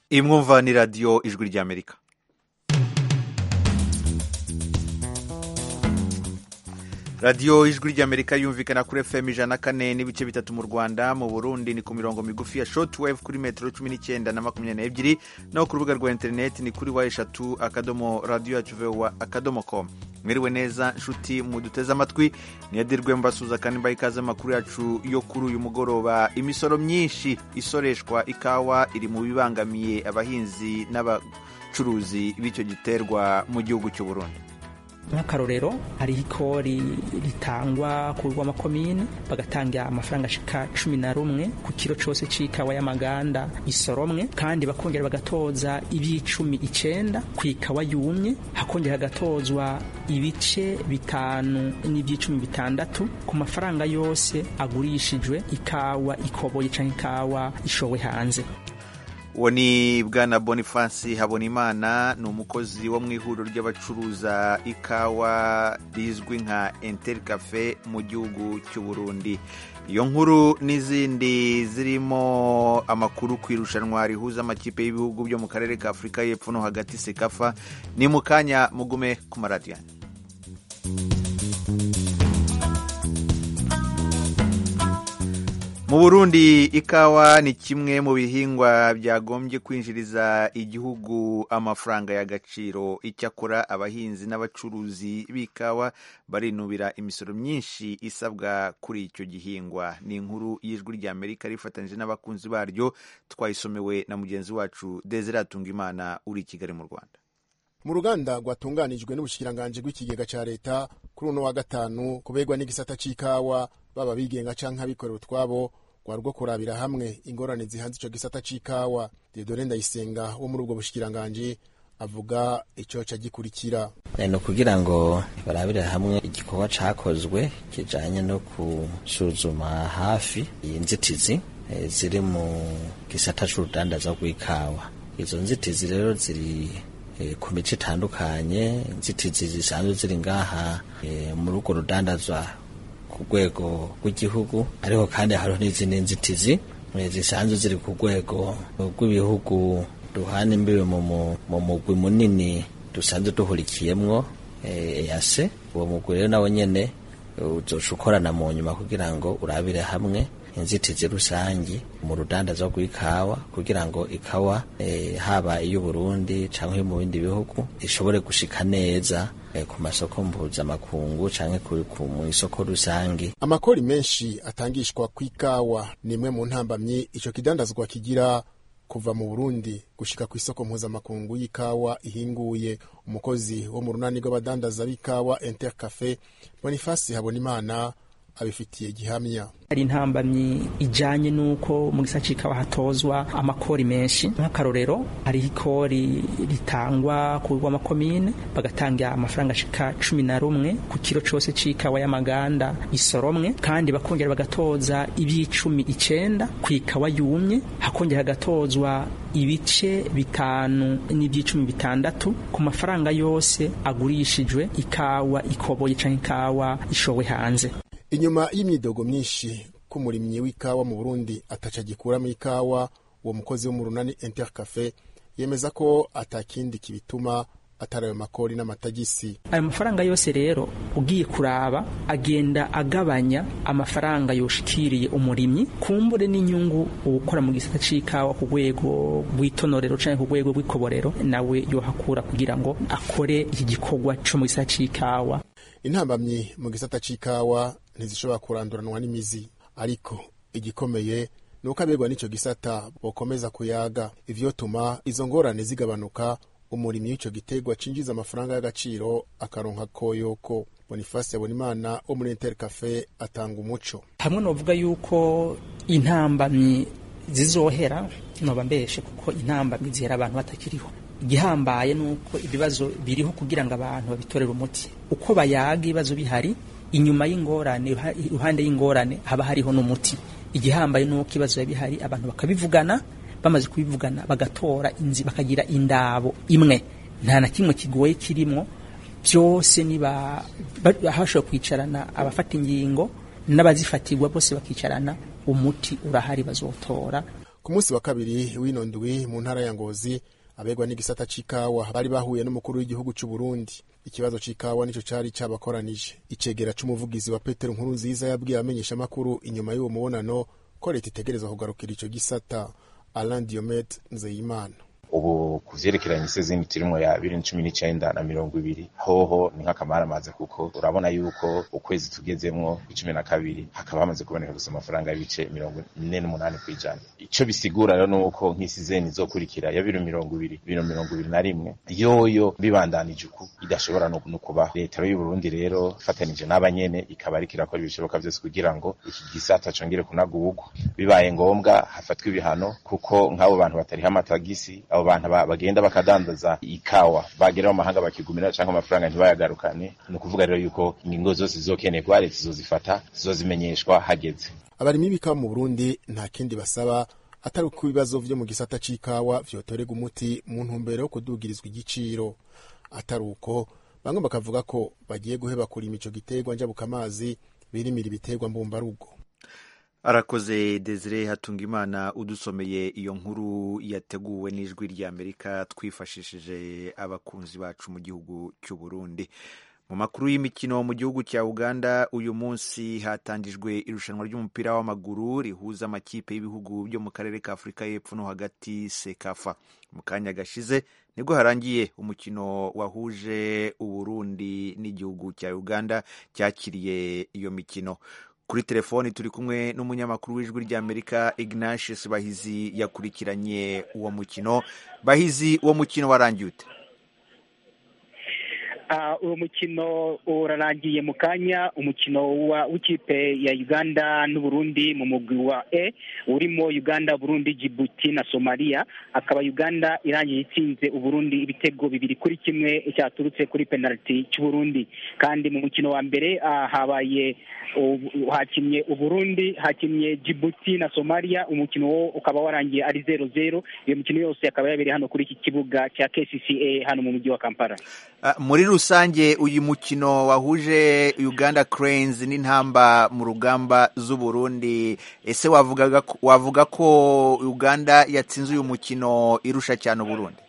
iyi mwumva ni radiyo ijwi ry'amerika radiyo ijwi ry'amerika yumvikana kuri fm ijana na kane n'ibice bitatu mu rwanda mu burundi ni ku mirongo migufi ya shortwave kuri metero cumi n'icyenda na makumyabiri n'ebyiri naho ku rubuga rwa interineti ni kuri wa eshatu akadomo radiyo yacu vowa akadomo com mwiriwe neza nshuti muduteze amatwi niyadirwe mbasuza kandi mbaha ikaze amakuru yacu yo kuri uyu mugoroba imisoro myinshi isoreshwa ikawa iri mu bibangamiye abahinzi n'abacuruzi b'icyo giterwa mu gihugu cy'u Burundi nk'akarorero hariho ikori ritangwa ku rw'amakomine bagatanga amafaranga ashika cumi na rumwe ku kiro cyose c'ikawa y'amaganda isoromwe kandi bakongera bagatoza ibicumi icenda ku ikawa yumye hakongera hagatozwa ibice bitanu n'ibyicumi bitandatu ku mafaranga yose agurishijwe ikawa ikoboye canke ikawa ishowe hanze uwo ni bwana bonifansi habonimana ni umukozi wo mu ihuriro ry'abacuruza ikawa rizwi nka enteri cafe mu gihugu cy'u Burundi iyo nkuru n'izindi zirimo amakuru ku irushanwa rihuza amakipe y'ibihugu byo mu karere ka afurika y'epfo no hagati sekafa ni mu kanya mugume ku maradiyo mu burundi ikawa ni kimwe mu bihingwa byagombye kwinjiriza igihugu amafaranga y'agaciro icyakora abahinzi n'abacuruzi b'ikawa barinubira imisoro myinshi isabwa kuri icyo gihingwa ni inkuru y'ijwi ry'amerika rifatanyije n'abakunzi baryo twayisomewe na mugenzi wacu desire atungimana uri i kigali mu rwanda mu ruganda rwatunganijwe n'ubushikiranganji bw'ikigega ca leta kuri uno wa gatanu kubegwa n'igisata c'ikawa baba bigenga canke abikorera utwabo rwari rwo kurabira hamwe ingorane zihanze ico gisata c'ikawa Dieudonne Ndayisenga wo muri ubwo bushikiranganji avuga ico ca gikurikira ni ukugira ngo barabire hamwe igikorwa cakozwe kijanye no gusuzuma hafi inzitizi ziri mu gisata c'urudandaza rw'ikawa izo nzitizi rero ziri ku mico itandukanye inzitizi zisanzwe ziri ngaha muri urwo rudandazwa ku rwego rw'igihugu ariko kandi hariho n'izindi nzitizi zisanzwe ziri ku rwego rw'ibihugu duhana imbibe mu mugwi munini dusanzwe duhurikiyemwo eyase uwo mugwi rero nawo nyene uzoca ukorana mu nyuma kugira ngo urabire hamwe inzitizi rusangi mu rudandaza rw'ikawa kugira ngo ikawa e, haba iy'uburundi canke mu bindi bihugu ishobore gushika neza e, ku masoko mpuzamakungu canke mu isoko rusangi amakori menshi atangishwa kw'ikawa ni imwe mu ntambamyi ico kidandazwa kigira kuva mu burundi gushika ku isoko mpuzamakungu y'ikawa ihinguye umukozi wo mu runani rw'abadandaza b'ikawa intercafe bonifasi habonimana abifitiye gihamya hari intambamyi ijanye n'uko mu gisata c'ikawa hatozwa amakori menshi nk'akarorero hariho ikori ritangwa ku rw'amakomine bagatanga amafaranga ashika cumi na rumwe ku kiro cose c'ikawa y'amaganda isoromwe kandi bakongera bagatoza iby'icumi icenda ku ikawa yumye hakongera hagatozwa ibice bitanu n'iby'icumi bitandatu ku mafaranga yose agurishijwe ikawa ikoboye canke ikawa ishowe hanze inyuma y'imyidogo myinshi k'umurimyi w'ikawa mu burundi ataca gikuramo ikawa uwo mukozi wo mu runani intercafe yemeza ko atakindi kibituma atari ayo makori n'amatagisi ayo mafaranga yose rero ugiye kuraba agenda agabanya amafaranga yoshikiriye umurimyi kumbure n'inyungu ukora mu gisata c'ikawa ku rwego rw'itonorero canke ku rwego rw'ikoborero nawe yohakura kugira ngo akore iki gikorwa co mu gisata c'ikawa intambamyi mu gisata c'ikawa ntizishobora kuranduranwa n'imizi ariko igikomeye ni uko abegwa n'ico gisata bokomeza kuyaga ivyotuma izo ngorane zigabanuka umurimyi w'ico gitegwa cinjiza amafaranga y'agaciro akaronka koyoko bonifasi yabonimana wo muri intercafe atanga umuco hamwe novuga yuko intambamyi zizohera noba mbeshe kuko intambamyi zihera abantu batakiriho igihambaye nuko ibibazo biriho kugira ngo abantu babitorere umuti uko bayaga ibibazo bihari inyuma y'ingorane iruhande y'ingorane haba hariho n'umuti igihambaye nuko ibibazo biba bihari abantu bakabivugana bamaze kubivugana bagatora inzi bakagira indabo imwe nta na kimwe kigoye kirimo byose niba hashobora kwicarana abafata ingingo n'abazifatirwa bose bakicarana umuti urahari bazotora ku munsi wa kabiri w'ino ndwi mu ntara ya ngozi abegwa n'igisata c'ikawa bari bahuye n'umukuru w'igihugu c'u Burundi ikibazo c'ikawa nico cari cabakoranije icegera c'umuvugizi wa Petero Nkuru nziza yabwiye abamenyesha makuru inyuma y'uwo mubonano ko leta itegerezwa kugarukira ico gisata Alain Diomede Nzeyimana ubu ku vyerekeranye isezini turimwo ya bibiri cumi n'icenda na mirongo ibiri hoho ni nk'akamaramaza kuko urabona yuko ukwezi tugezemwo icumi na kabiri hakaba hamaze kuboneka gusa amafaranga y'ibice mirongo ine n'umunani kw'ijana ico bisigura rero nuko nk'isizeni izokurikira ya bibiri mirongo ibiri bibiri mirongo ibiri na rimwe yoyo bibandanije uku idashobora no kuba leta y'u Burundi rero ifatanije n'abanyene ikaba ariko irakora ibishoboka vyose kugira ngo iki gisata congere kunagurwa bibaye ngombwa hafatwa ibihano kuko nk'abo bantu batariha amatagisi abo bantu bagenda bakadandaza ikawa bagera mu mahanga bakigumira canke amafaranga ntibayagarukane ni ukuvuga rero yuko ingingo zose zizokenerwa leta zizozifata zizozimenyeshwa hageze abarimyi b'ikawa mu Burundi nta kindi basaba atari uko ibibazo vyo mu gisata c'ikawa vyotorerwa umuti mu ntumbero yo kudugirizwa igiciro atari uko bamwe bakavuga ko bagiye guheba kurima ico giterwa njabukamazi birimira ibiterwa mbumbarugo arakoze desire hatungimana udusomeye iyo nkuru yateguwe n'ijwi ry'amerika twifashishije abakunzi bacu mu gihugu cy'u Burundi mu makuru y'imikino mu gihugu cya uganda uyu munsi hatangijwe irushanwa ry'umupira w'amaguru rihuza amakipe y'ibihugu byo mu karere ka afurika y'epfo no hagati sekafa mu kanya gashize nibwo harangiye umukino wahuje uburundi n'igihugu cya uganda cyakiriye iyo mikino kuri telefoni turi kumwe n'umunyamakuru w'ijwi ry'amerika ignatius bahizi yakurikiranye uwo mukino bahizi uwo mukino warangiye ute uwo mukino urarangiye mu kanya umukino w'ikipe ya uganda n'uburundi mu mugwi wa e urimo uganda burundi jibuti na somaliya akaba uganda irangiye itsinze uburundi ibitego bibiri kuri kimwe cyaturutse kuri penaliti cy'uburundi kandi mu mukino wa mbere habaye hakinnye uburundi hakinnye jibuti na somaliya umukino wo ukaba warangiye ari zero zero iyo mikino yose akaba yabereye hano kuri iki kibuga cya kcca hano mu mujyi wa kampala muri rusange uyu mukino wahuje uganda cranes n'intamba mu rugamba z'uburundi ese wavuga ko uganda yatsinze uyu mukino irusha cyane uburundi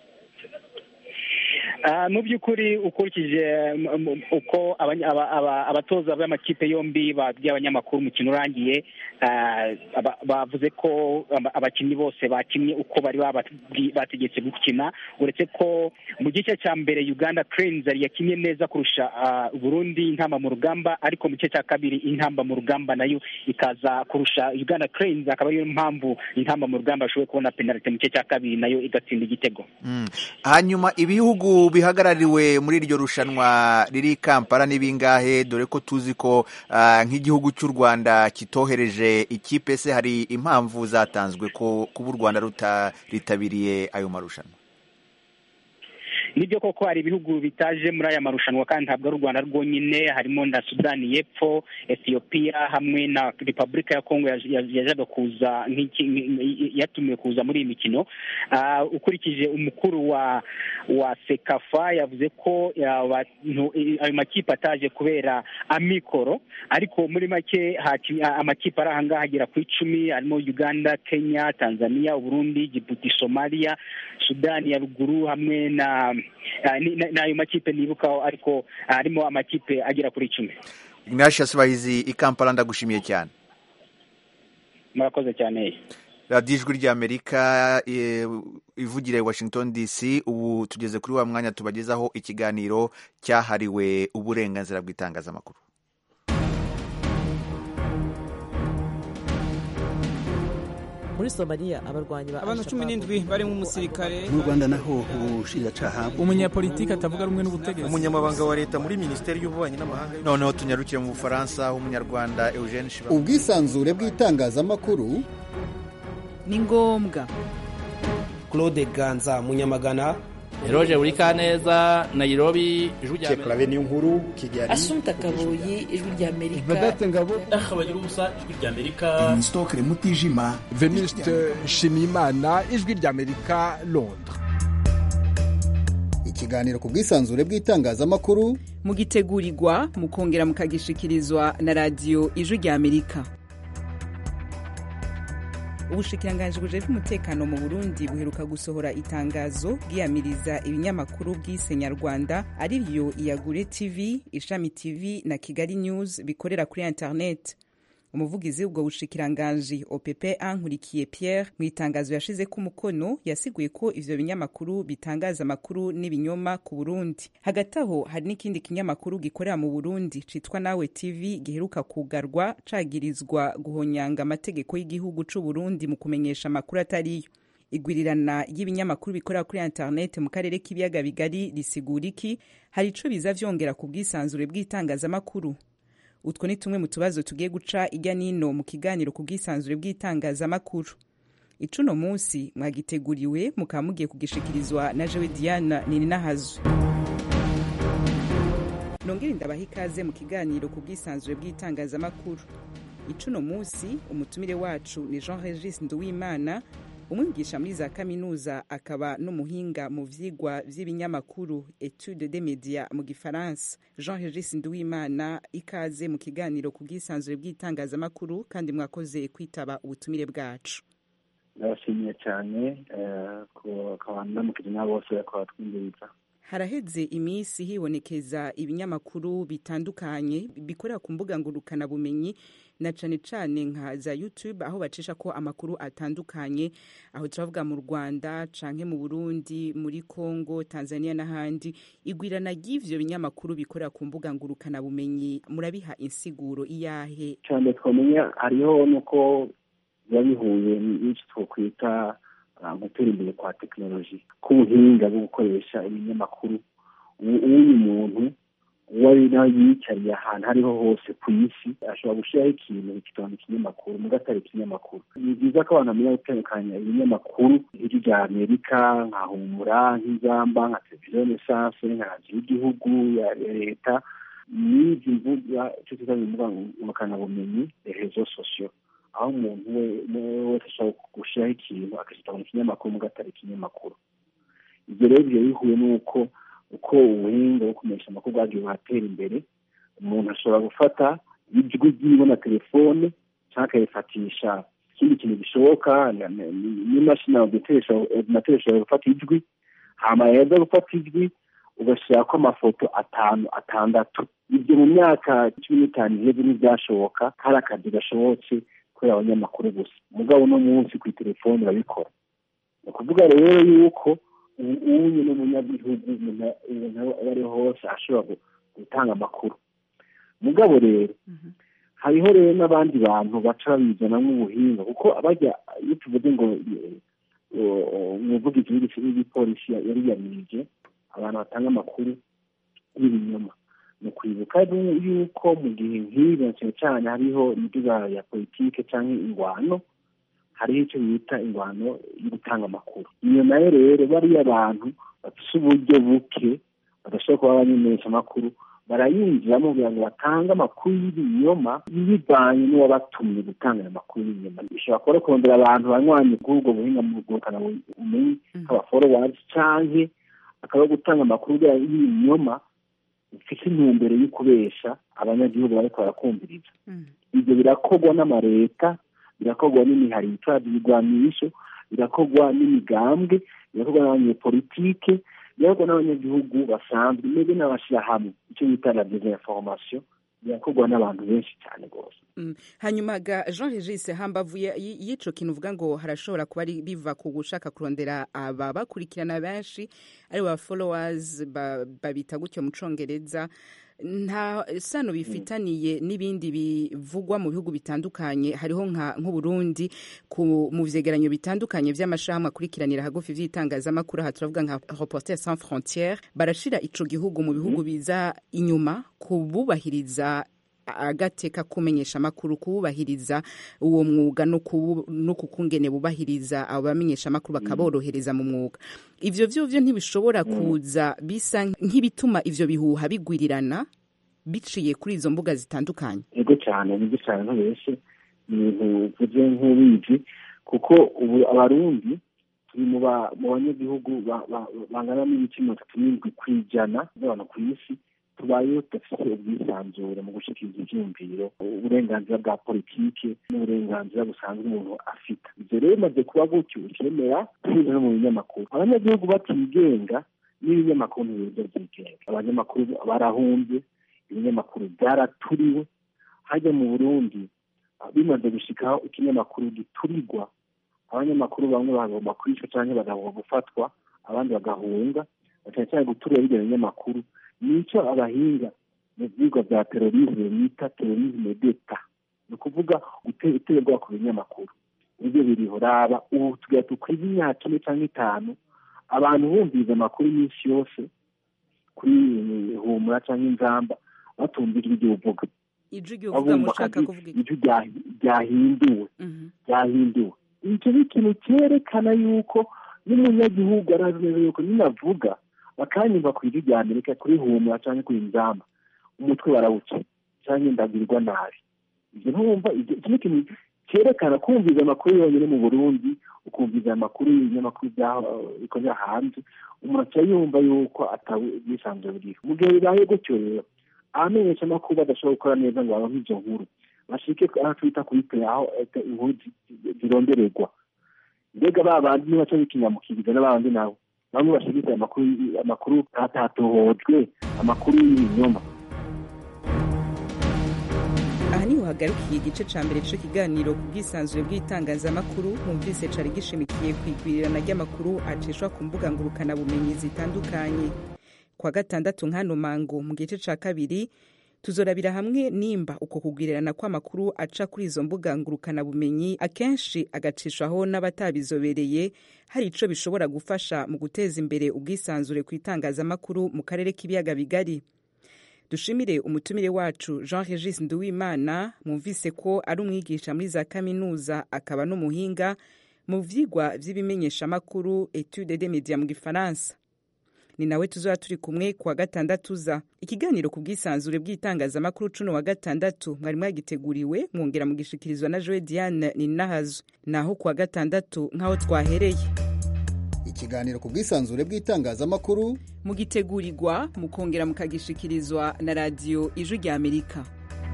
mu by'ukuri ukurikije uko abatoza b'amakipe yombi babwiye abanyamakuru umukino urangiye bavuze ko abakinnyi bose bakinnye uko bari bategetse gukina uretse ko mu gice cya mbere uganda cranes yakinnye neza kurusha burundi intamba mu rugamba ariko mu gice cya kabiri intamba mu rugamba nayo ikaza kurusha uganda cranes akaba ariyo mpamvu intamba mu rugamba yashoboye kubona penalite mu gice cya kabiri nayo igatsinda igitego hanyuma ibihugu bihagarariwe muri iryo rushanwa riri kampala n'ibingahe dore ko tuzi ko nk'igihugu cy'u rwanda kitohereje ikipe se hari impamvu zatanzwe ko kuba u rwanda rutaritabiriye ayo marushanwa nibyo koko hari ibihugu bitaje muri aya marushanwa kandi ntabwo ari u rwanda rwonyine harimo na sudani y'epfo etiyopiya hamwe na repubulika ya kongo yajaga kuza yatumiwe kuza muri iyi mikino ukurikije umukuru wa wa sekafa yavuze ko ayo makipe ataje kubera amikoro ariko muri make amakipe ari ahangaha agera ku icumi harimo uganda kenya tanzania uburundi jibuti somaliya sudani ya ruguru hamwe na n'ayo makipe nibukaho ariko harimo amakipe agera kuri icumi ignatius bahizi i kampala ndagushimiye cyane murakoze cyane radiyo ijwi ry'amerika ivugira i washington dc ubu tugeze kuri wa mwanya tubagezaho ikiganiro cyahariwe uburenganzira bw'itangazamakuru muri somaliya abarwanyi ba abantu cumi n'indwi barimo umusirikare mu rwanda naho ubushinjacyaha umunyapolitiki atavuga rumwe n'ubutegetsi umunyamabanga wa leta muri minisiteri y'ububanyi n'amahanga noneho tunyarukire mu bufaransa aho umunyarwanda eugene shiba ubwisanzure bw'itangazamakuru ni ngombwa claude ganza munyamagana Eroje Urikaneza Nairobi ijwi rya Amerika niyo nkuru Kigali Asumta Kaboyi ijwi rya Amerika Vedate Ngabo Akabagira ubusa ijwi rya Amerika Stoke Mutijima Venuste Shimimana ijwi rya Amerika Londres ikiganiro ku bwisanzure bw'itangazamakuru mugitegurirwa mukongera mukagishikirizwa na radiyo ijwi rya Amerika ubushikiranganji bujejwe umutekano mu burundi buheruka gusohora itangazo bwiyamiriza ibinyamakuru bw'ise nyarwanda ari byo iyagure tv ishami tv na kigali news bikorera kuri internet umuvugizi w'ubwo bushikiranganji opp ankurikiye pierre mu itangazo yashize ko umukono yasiguye ko ivyo binyamakuru bitangaza amakuru n'ibinyoma ku burundi hagati aho hari n'ikindi kinyamakuru gikorera mu burundi citwa nawe tv giheruka kugarwa cagirizwa guhonyanga amategeko y'igihugu c'uburundi mu kumenyesha amakuru atariyo igwirirana y'ibinyamakuru bikorera kuri internet mu karere k'ibiyaga bigari risigura iki hari ico biza vyongera ku bwisanzure bw'itangazamakuru utwo ni tumwe mu tubazo tugiye guca ijya nino mu kiganiro ku bwisanzure bw'itangazamakuru icuno munsi mwagiteguriwe mukaba mugiye kugishikirizwa na jewe diana nininahazo nongere ndabaha ikaze mu kiganiro ku bwisanzure bw'itangazamakuru icuno munsi umutumire wacu ni jean regis nduwimana umwigisha muri za kaminuza akaba n'umuhinga mu vyigwa vy'ibinyamakuru etude de media mu gifaransa jean regis nduwimana ikaze mu kiganiro ku bwisanzure bw'itangazamakuru kandi mwakoze kwitaba ubutumire bwacu ndabashimiye cyane ku ndamukije n'abo bose bariko batwumviriza haraheze iminsi hibonekeza ibinyamakuru bitandukanye bikorera ku mbuga ngurukanabumenyi na cane cane nka za youtube aho bacisha ko amakuru atandukanye aho turavuga mu rwanda canke mu burundi muri congo tanzania n'ahandi igwirana ry'ivyo binyamakuru bikorera ku mbuga ngurukanabumenyi murabiha insiguro iyahe cyane twamenya hariho nuko biba bihuye n'icyo twokwita gutera imbere kwa tekinoloji k'ubuhinga bwo gukoresha ibinyamakuru uyu muntu uwo ari nawe yiyicariye ahantu ariho hose ku isi ashobora gushyiraho ikintu kikabona ikinyamakuru muga atari ikinyamakuru ni byiza ko abantu bamenya gutandukanya ibinyamakuru nk'iryo rya amerika nka humura nk'ingamba nka televiziyo nesanse nka radiyo y'igihugu ya leta n'izi mbuga icyo twita mu mbuga ngurukanabumenyi rezo sosiyo aho umuntu wese ashobora gushyiraho ikintu akakitabona ikinyamakuru muga atari ikinyamakuru ibyo rero biba bihuye n'uko uko ubuhinga bwo kumenyesha amakuru bwagiye buratera imbere umuntu ashobora gufata ijwi ryiwe na telefone cyangwa akayifatisha ikindi kintu gishoboka n'imashini ordinateur ishobora gufata ijwi hama yeza gufata ijwi ugashyirako amafoto atanu atandatu ibyo mu myaka cumi n'itanu iheze ntibyashoboka hari akazi gashobotse kubera abanyamakuru gusa mugabo uno munsi ku itelefone urabikora ni ukuvuga rero yuko uyu ni umunyagihugu umuntu aba ari hose ashobora gutanga amakuru mugabo rero hariho rero n'abandi bantu baca babizanamo ubuhinga kuko abajya iyo tuvuze ngo umuvugizi w'igipolisi yariyamirije abantu batanga amakuru y'ibinyoma ni ukwibuka yuko mu gihe nk'ibi cyane cyane hariho imiduga ya politike cyangwa ingwano hariho icyo bita ingwano yo gutanga amakuru iyo nayo rero bariya abantu bafite uburyo buke badashobora kuba abamenyesha amakuru barayinjiramo kugira ngo batange amakuru y'ibinyoma bivanye n'uwabatumye gutanga ayo makuru y'ibinyoma bishobora kuba kurondera abantu banywanye kuri ubwo buhinga mu bwokana bumenyi nk'abaforowazi canke akaba gutanga amakuru y'ibinyoma bifite intumbero yo kubesha abanyagihugu bariko barakumviriza ibyo birakorwa n'amareta birakorwa n'imihari yitwaje ibigwanisho birakorwa n'imigambwe birakorwa n'abanyepolitike birakorwa n'abanyagihugu basanzwe mbere n'abashyirahamwe icyo bita la desinformation birakorwa n'abantu benshi cyane rwose hanyuma ga jean regis hambavu y'ico kintu uvuga ngo harashobora kuba biva ku gushaka kurondera aba bakurikirana benshi ari ba followers babita gutyo mu congereza nta sano bifitaniye n'ibindi bivugwa mu bihugu bitandukanye hariho nk'uburundi mu vyegeranyo bitandukanye vy'amashirahamwe akurikiranira hagufi vy'itangazamakuru aha turavuga nka reporter sans frontiere barashira ico gihugu mu bihugu biza inyuma kububahiriza agateka kumenyesha amakuru kububahiriza uwo mwuga no kukungene bubahiriza abo bamenyesha amakuru bakaborohereza mu mwuga ivyo vyovyo ntibishobora kuza bisa nk'ibituma ivyo bihuha bigwirirana biciye kuri izo mbuga zitandukanye yego cyane nibyo cyane ntubeshe ni ibintu uvuze nk'ubizi kuko ubu abarundi turi mu banyagihugu bangana n'ibice mirongo itatu n'indwi ku ijana by'abantu ku isi tubayeho tudafite ubwisanzure mu gushyikiriza ibyiyumviro uburenganzira bwa politiki n'uburenganzira busanzwe umuntu afite ibyo rero bimaze kuba gutyo ukemera binyuze no mu binyamakuru abanyagihugu batigenga n'ibinyamakuru ntibiryo byigenga abanyamakuru barahunze ibinyamakuru byaraturiwe hajya mu burundi bimaze gushikaho ikinyamakuru giturirwa abanyamakuru bamwe bagomba kwicwa cyangwa bagomba gufatwa abandi bagahunga cyane cyane guturira bijya binyamakuru nicyo abahinga mu byigwa bya terorisme bita terorisme d'eta ni ukuvuga guterwa ku binyamakuru ibyo biriho raba ubu tugira tukwiza imyaka ine cyangwa itanu abantu bumviriza amakuru iminsi yose kuri humura cyangwa inzamba batumvira ibyo uvuga ijwi uvuga mushaka kuvuga ijwi ryahinduwe ryahinduwe icyo ni ikintu cyerekana yuko n'umunyagihugu arazi neza yuko ninavuga bakanyumva ku ijwi rya amerika kuri humura cyangwa kuri inzamba umutwe barawuca cyangwa ndagirwa nabi ibyo ntumva iki ni ikintu cyerekana kumviza amakuru yonyine mu burundi ukumviza amakuru y'ibinyamakuru bikorera hanze umuntu aca yumva yuko atabisanzwe buriho mu gihe bibaye gutyo rero abamenyesha amakuru badashobora gukora neza ngo baronke izo nkuru bashike aho twita kuri pe aho inkuru zirondererwa mbega ba bandi nibaca bikinyamukiriza n'abandi nabo bamwe bashigikira amakuru amakuru atatohojwe amakuru y'ibinyoma aha niho hagarukiye igice ca mbere c'ico kiganiro ku bwisanzure bw'itangazamakuru mwumvise cari gishimikiye ku igwirirana ry'amakuru acishwa ku mbuga ngurukanabumenyi zitandukanye kwa gatandatu nk'ano mango mu gice ca kabiri tuzorabira hamwe nimba uko kugwirirana kw'amakuru aca kuri izo mbuga ngurukanabumenyi akenshi agacishwaho n'abatabizobereye hari ico bishobora gufasha mu guteza imbere ubwisanzure ku itangazamakuru mu karere k'ibiyaga bigari dushimire umutumire wacu jean regis nduwimana mwumvise ko ari umwigisha muri za kaminuza akaba n'umuhinga mu vyigwa vy'ibimenyeshamakuru etude de media mu gifaransa ni nawe tuzaba turi kumwe kuwa gatandatu za ikiganiro ku bwisanzure bw'itangazamakuru cuno wa gatandatu mwari mwagiteguriwe mwongera mugishikirizwa na joe diane ninahazo naho kuwa gatandatu nk'aho twahereye ikiganiro ku bwisanzure bw'itangazamakuru mugitegurirwa mukongera mukagishikirizwa na radiyo ijwi rya amerika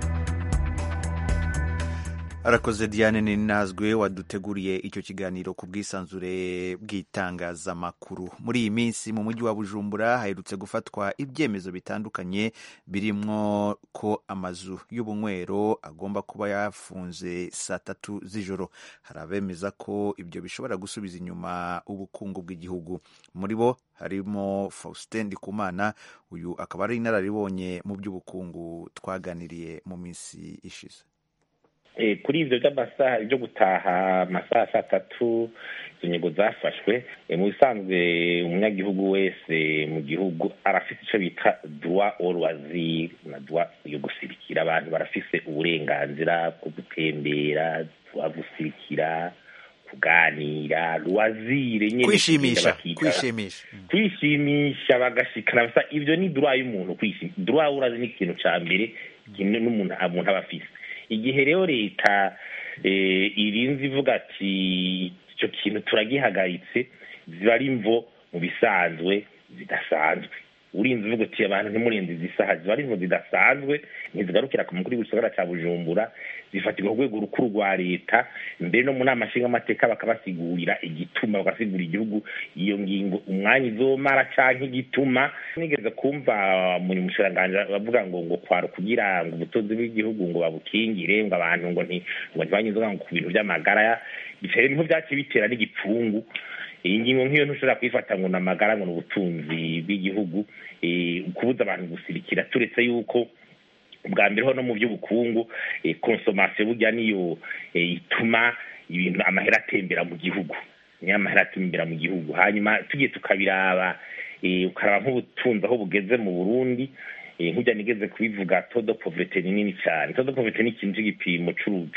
arakoze diane ninazwe waduteguriye icyo kiganiro ku bwisanzure bw'itangazamakuru muri iyi minsi mu mujyi wa bujumbura haherutse gufatwa ibyemezo bitandukanye birimo ko amazu y'ubunywero agomba kuba yafunze saa tatu z'ijoro hari abemeza ko ibyo bishobora gusubiza inyuma ubukungu bw'igihugu muri bo harimo faustin ndikumana uyu akaba ari inararibonye mu by'ubukungu twaganiriye mu minsi ishize kuri ibyo by'amasaha byo gutaha amasaha saa tatu izo nyego zafashwe mu bisanzwe umunyagihugu wese mu gihugu arafite icyo bita duwa oruwaziri na duwa yo gusirikira abantu barafise uburenganzira bwo gutembera duwa gusirikira kuganira ruwazire nyine kwishimisha kwishimisha kwishimisha bagashikana basa ibyo ni duwa y'umuntu kwishimisha duwa urazi ni ikintu cya mbere ikintu n'umuntu umuntu aba afise igihe rero leta irinze ivuga ati icyo kintu turagihagaritse ziba ari imvo mu bisanzwe zidasanzwe urinze uvuga uti abantu ntimurenze izi saha ziba ari imvo zidasanzwe ntizigarukira ku mukuru w'igisagara cya bujumbura zifatirwa ku rwego rukuru rwa leta mbere no mu nama nshingamateka bakabasigurira igituma bagasigura igihugu iyo ngingo umwanya izomara cyangwa igituma nigeze kumva mu mushiranganji bavuga ngo ngo kwara kugira ngo ubutunzi bw'igihugu ngo babukingire ngo abantu ngo nti ngo ntibanywe inzoga ngo ku bintu by'amagara bitera niho byaciye bitera n'igipfungu iyi ngingo nk'iyo ntushobora kuyifata ngo ni amagara ngo ni ubutunzi bw'igihugu kubuza abantu gusirikira turetse yuko bwa mbere ho no mu by'ubukungu konsomasiyo burya niyo ituma ibintu amahera atembera mu gihugu niyo amahera atembera mu gihugu hanyuma tugiye tukabiraba ukaraba nk'ubutunzi aho bugeze mu burundi nk'ujya nigeze kubivuga todo poverete ni nini cyane todo poverete ni ikintu cy'igipimo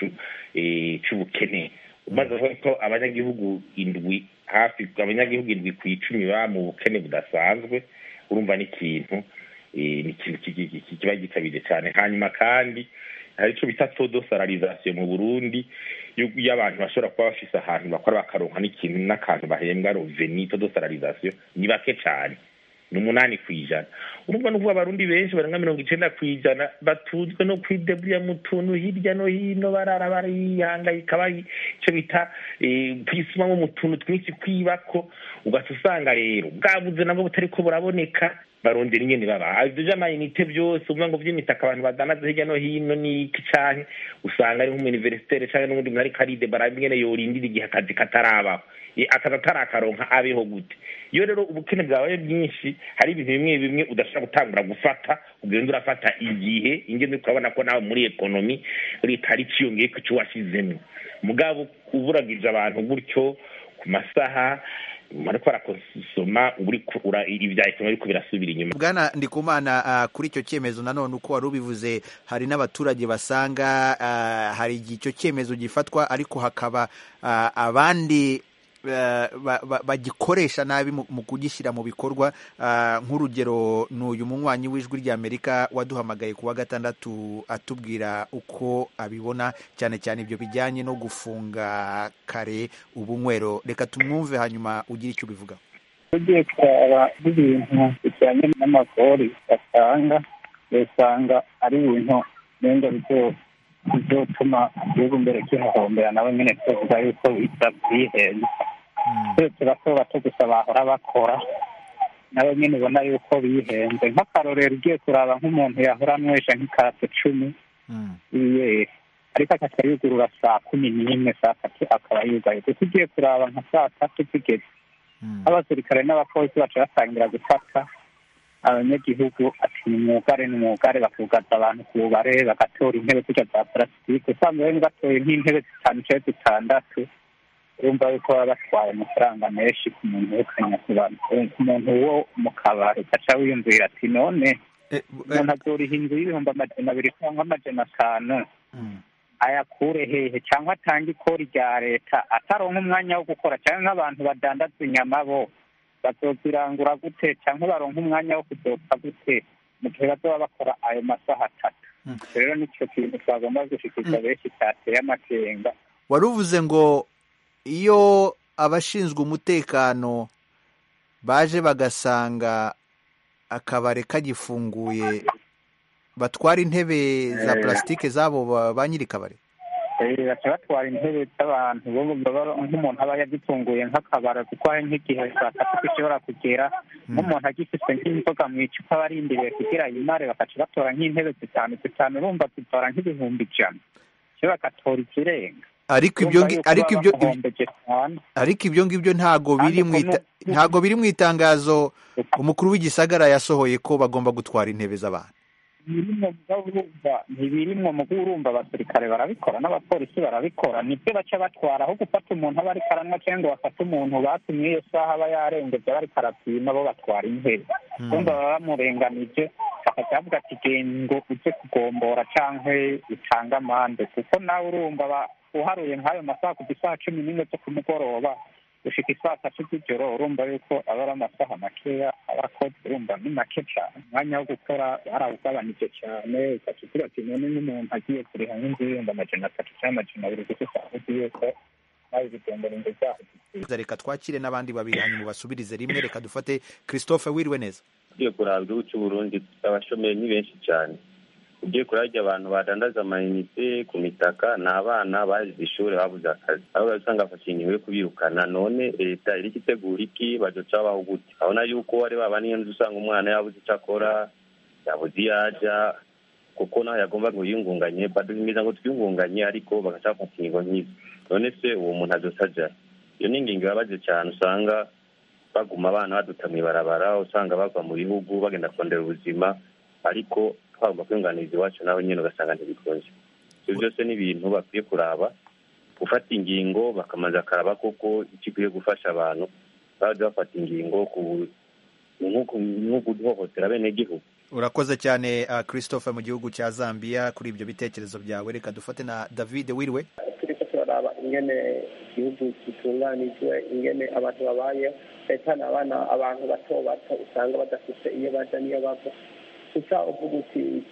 cy'ubukene umaze kuvuga ko abanyagihugu indwi hafi abanyagihugu indwi ku icumi baba mu bukene budasanzwe urumva ni ikintu ni ikintu kiba gitabiriye cyane hanyuma kandi hari icyo bita todo salarizasiyo mu burundi iyo abantu bashobora kuba bafise ahantu bakora bakaronka n'ikintu n'akantu bahembwa roveni todo salarizasiyo ni bake cyane ni umunani ku ijana urumva ni ukuvuga abarundi benshi barenga mirongo icenda ku ijana batuzwe no kwideburira mu tuntu hirya no hino barara barihangayika bari ico bita kwisumamwo mu tuntu twinshi kwibako ugaca usanga rero bwabuze nabwo butariko buraboneka barondera ingene baba ivyo vy'amayinite vyose uvuga ngo vy'imitaka abantu badanaza hirya no hino n'iki canke usanga ari nk'umuniversitere canke n'ubundi muntu ariko aridebara ingene yorindira igihe akazi katarabaho akazi atarakaronka abeho gute iyo rero ubukene bwabaye bwinshi hari ibintu bimwe bimwe udashobora gutangura gufata ugenda urafata igihe ingene ukabona ko nawe muri ekonomi leta ari ciyongeye ku cyo washyizemo mugabo uburagije abantu gutyo ku masaha ariko barakosoma ibya ekonomi ariko birasubira inyuma bwana ndikumana uh, kuri icyo cyemezo nanone uko wari ubivuze hari n'abaturage basanga uh, hari igihe icyo cyemezo gifatwa ariko hakaba uh, abandi bagikoresha nabi mu kugishyira mu bikorwa nk'urugero ni uyu munywanyi w'ijwi ry'amerika waduhamagaye ku wa gatandatu atubwira uko abibona cyane cyane ibyo bijyanye no gufunga kare ubunywero reka tumwumve hanyuma ugire icyo ubivuga tugiye kuraba n'ibintu bijyanye n'amagori batanga usanga ari ibintu nenga bizotuma igihugu mbere kihahombera nabo nyine tuvuga yuko byihenze twese bato bato gusa bahora bakora nabo nyine ubona yuko bihenze nk'akarorero ugiye kuraba nk'umuntu yahora anywesha nk'ikarato cumi yiyeri ariko akaca yugurura saa kumi n'imwe saa tatu akaba yugaye kuko ugiye kuraba nka saa tatu zigeze abasirikare n'abapolisi baca batangira gufata abanyagihugu ati ni mwugare ni mwugare bakugaza abantu ku bubare bagatora intebe zirya za parasitike usanga bene batoye nk'intebe zitanu cyangwa zitandatu urumva yuko baba batwaye amafaranga menshi ku muntu w'ukanya ku muntu wo mu kabari ugaca wiyumvira ati none umuntu azoriha inzu y'ibihumbi amajana abiri cyangwa amajana atanu ayakure hehe cyangwa atange ikori rya leta ataronka umwanya wo gukora cyangwa nk'abantu badandaza inyama bo bazozirangura gute cyangwa baronka umwanya wo kuzopfa gute mu gihe bazoba bakora ayo masaha atatu rero nicyo kintu twagomba gushikiriza benshi cyateye amakenga wari uvuze ngo iyo abashinzwe umutekano baje bagasanga akabare kagifunguye batwara intebe za plasitike zabo ba nyiri kabare baca batwara intebe z'abantu nk'umuntu aba yagitunguye nk'akabara kuko hari nk'igihe saa tatu gishobora kugera nk'umuntu agifite nk'inzoga mu icupa barindiriye kugira yimare bakaca batora nk'intebe zitanu zitanu urumva zitora nk'ibihumbi ijana cyo bagatora ikirenga ariko ibyo ariko ibyo ariko ibyo ngibyo ntago biri mu ntago biri mu itangazo umukuru w'igisagara yasohoye ko bagomba gutwara intebe z'abantu ntibirimwo mu urumva abasirikare barabikora n'abapolisi barabikora nibyo baca batwara aho gufata umuntu aba ariko aranywa cyangwa bafata umuntu batumye iyo saha aba yarengeje aba ariko arapima bo batwara intebe urumva baba bamurenganije bakaca bavuga ati genda ngo ujye kugombora cyangwa utange amande kuko nawe urumva uharuye nk'ayo masaha kuva isaha cumi n'imwe zo ku mugoroba gushika isaa tatu z'ijoro urumva yuko aba ari amasaha makeya abakozi urumva ni make cyane umwanya wo gukora barawugabanije cyane ugaca ugira ati none n'umuntu agiye kuriha nk'inzu y'ibihumbi amajana atatu cyangwa amajana abiri kuko usanga uzi yuko nawe bigendera inzu zaho reka twakire n'abandi babiri hanyuma basubirize rimwe reka dufate christophe wiriwe neza ugiye kuraba igihugu cy'u burundi abashomeri ni benshi cyane ugiye kurarya abantu badandaza amayinite ku mitaka ni abana bazize ishuri babuze akazi aho usanga bafashe ingingo yo kubirukana none leta iri itegura iki bazoca baho gute abona yuko ari baba niyo nzu usanga umwana yabuze icyo akora yabuze iyo ajya kuko nawe yagomba ngo yiyungunganye baduhimiza ngo twiyungunganye ariko bagaca bafata ingingo nk'izo none se uwo muntu azoca ajyayo iyo ni ingingo ibabaje cyane usanga baguma abana baduta mu ibarabara usanga bava mu bihugu bagenda kurondera ubuzima ariko twagomba kwiyunganiriza iwacu nawe nyine ugasanga ntibikunze ibyo byose ni ibintu bakwiye kuraba gufata ingingo bakamanza akaraba koko icyo ikwiye gufasha abantu bajya bafata ingingo nko guhohotera bene gihugu urakoze cyane uh, christophe mu gihugu cya zambia kuri ibyo bitekerezo byawe reka dufate na david wiriwe turiko turaraba ingene igihugu gitunganijwe ingene abantu babayeho leta n'abana abantu bato bato usanga badafite iyo baja n'iyo bava gusa uvuga uti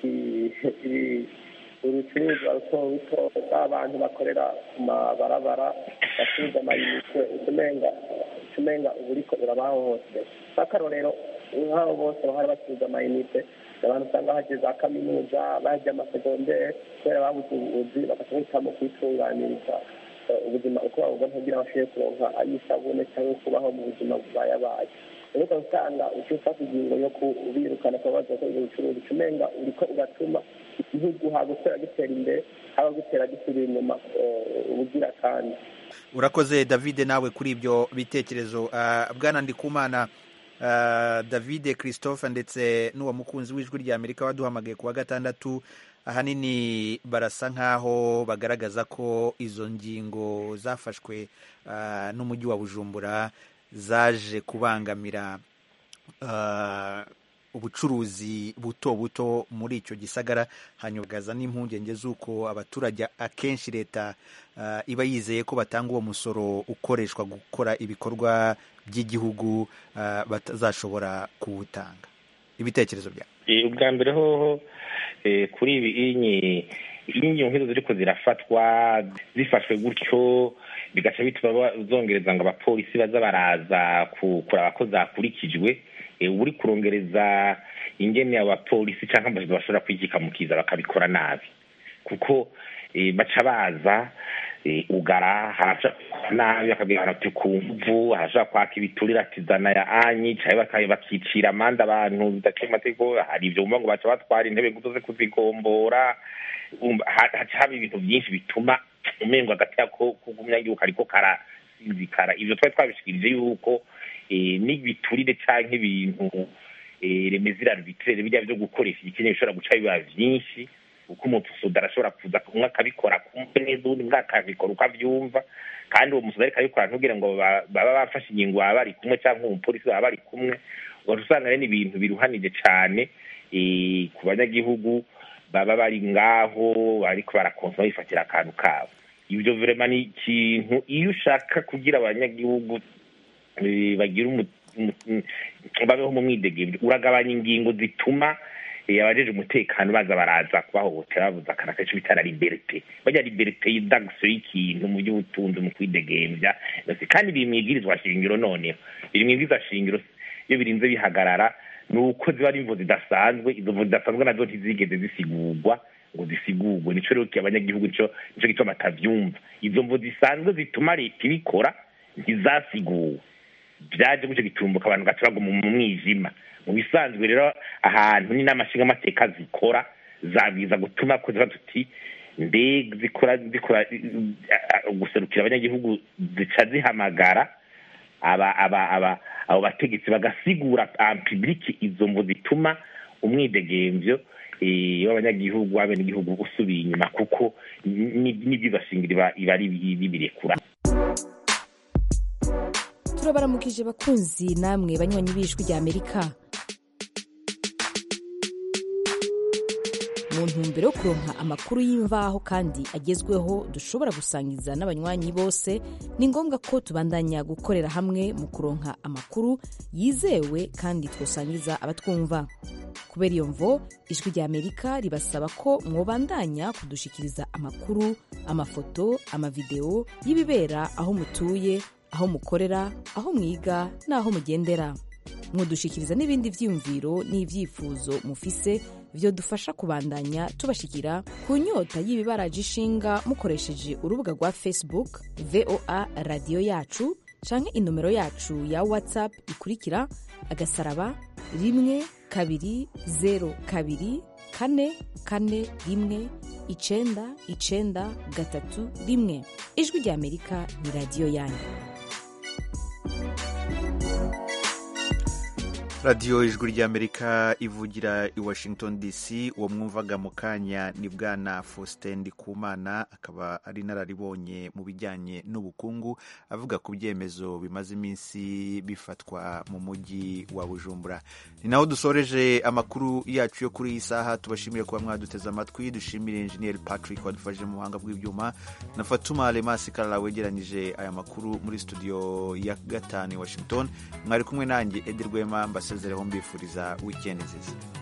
urucuruzwa ruto ruto b'abantu bakorera ku mabarabara bacuruza amayinite utumenga utumenga uba uriko urabahohotera nk'akarorero nk'abo bose bahora bacuruza amayinite abantu usanga bagiye za kaminuza bagiye amasegonderi kubera babuze ubuvuzi bagaca bahitamo kwitunganiriza ubuzima uko babubona kugira ngo bashobore kuronka ay'isabune cyangwa kubaho mu buzima bubayabaye rero ukaba usanga uca ufata ingingo yo kubirukana kuba baza gukora ibyo bucuruzi umenga uriko ugatuma igihugu haba gutera gitera imbere haba gutera gisubira inyuma ubugira kandi urakoze david nawe kuri ibyo bitekerezo bwana ndikumana david christophe ndetse n'uwo mukunzi w'ijwi rya amerika waduhamagaye ku wa gatandatu ahanini barasa nk'aho bagaragaza ko izo ngingo zafashwe n'umujyi wa bujumbura zaje kubangamira ubucuruzi buto buto muri icyo gisagara hanyugaza n'impungenge z'uko abaturage akenshi leta iba yizeye ko batanga uwo musoro ukoreshwa gukora ibikorwa by'igihugu batazashobora kuwutanga ibitekerezo byawe ubwa mbere hoho kuri ibi inkingi nk'izo ziriko zirafatwa zifashwe gutyo bigaca bituma zongereza ngo abapolisi baza baraza kuraba ko zakurikijwe uri kurongereza ingene abapolisi cyangwa amajwi bashobora kwigikamukiza bakabikora nabi kuko baca baza ugara harashaka nabi bakabwira ati ku mvu harashaka kwaka ibiturire ati zana ya anyi cyangwa bakicira amande abantu bidaciye amategeko hari ibyo bumva ngo baca batwara intebe ngo uze kuzigombora haca haba ibintu byinshi bituma umengo hagati yako k'umunyagihugu ariko karasinzikara ibyo twari twabishikirije yuko n'ibiturire cyangwa ibintu remezirano biturere bijya byo gukoresha igikeneye bishobora guca biba byinshi kuko umusuda arashobora kuza umwe akabikora kumve neza ubundi umwe akabikora uko abyumva kandi uwo musuda ariko abikora ntubwire ngo baba bafashe ingingo baba bari kumwe cyangwa umupolisi baba bari kumwe ugaca usanga rero ni ibintu biruhanije cyane ku banyagihugu baba bari ngaho ariko barakonsoma bifatira akantu kabo ibyo virema ni ikintu iyo ushaka kugira abanyagihugu bagira babeho mu mwidegemvyo uragabanya ingingo zituma abajeje umutekano baza baraza kubahohotera bavuza akana kenshi bita la liberite barya liberite y'indagso y'ikintu mu by'ubutunzi mu kwidegemvya kandi biri mwibwirizwa shingiro noneho biri mwibwirizwa shingiro iyo birinze bihagarara ni uko ziba ari imvo zidasanzwe izo mvo zidasanzwe nazo ntizigeze zisigurwa ngo zisigurwe nico rero abanyagihugu nico nico gituma batavyumva izo mvo zisanzwe zituma leta ibikora ntizasiguwe byaje gutyo gitumbuka abantu gaca baguma mu mwijima mu bisanzwe rero ahantu ni n'amashinga amateka zikora zabwiza gutuma ko ziba tuti mbega zikora zikora guserukira abanyagihugu zica zihamagara aba aba aba abo bategetsi bagasigura public izo mvo zituma umwidegemvyo w'abanyagihugu w'abenegihugu usubiye inyuma kuko n'ibyibashingira iba ari bibirekura turabaramukije bakunzi namwe banywanyi b'ijwi rya amerika mu ntumbero yo kuronka amakuru y'imvaho kandi agezweho dushobora gusangiza n'abanywanyi bose ni ngombwa ko tubandanya gukorera hamwe mu kuronka amakuru yizewe kandi twosangiza abatwumva kubera iyo mvo ijwi rya amerika ribasaba ko mwobandanya kudushikiriza amakuru amafoto amavideo y'ibibera aho mutuye aho mukorera aho mwiga n'aho mugendera mwodushikiriza n'ibindi vyiyumviro n'ivyifuzo mufise vyodufasha kubandanya tubashikira ku nyota y'ibibaraje ishinga mukoresheje urubuga rwa facebook voa radiyo yacu canke inomero yacu ya whatsapp ikurikira agasaraba rimwe kabiri zero kabiri kane kane rimwe icenda icenda gatatu rimwe ijwi rya amerika ni radiyo yanyu radiyo ijwi ry'amerika ivugira i washington dc uwo mwumvaga mu kanya ni bwana faustin ndikumana akaba ari inararibonye mu bijyanye n'ubukungu avuga ku byemezo bimaze iminsi bifatwa mu mujyi wa bujumbura ni naho dusoreje amakuru yacu yo kuri iyi saha tubashimire kuba mwaduteze amatwi dushimire enjeniyeri patrick wadufashije mu buhanga bw'ibyuma na fatuma remasi karara wegeranyije aya makuru muri studio ya gatanu i washington mwari kumwe nanjye edi rwema mbasezereho mbifuriza wikendi nziza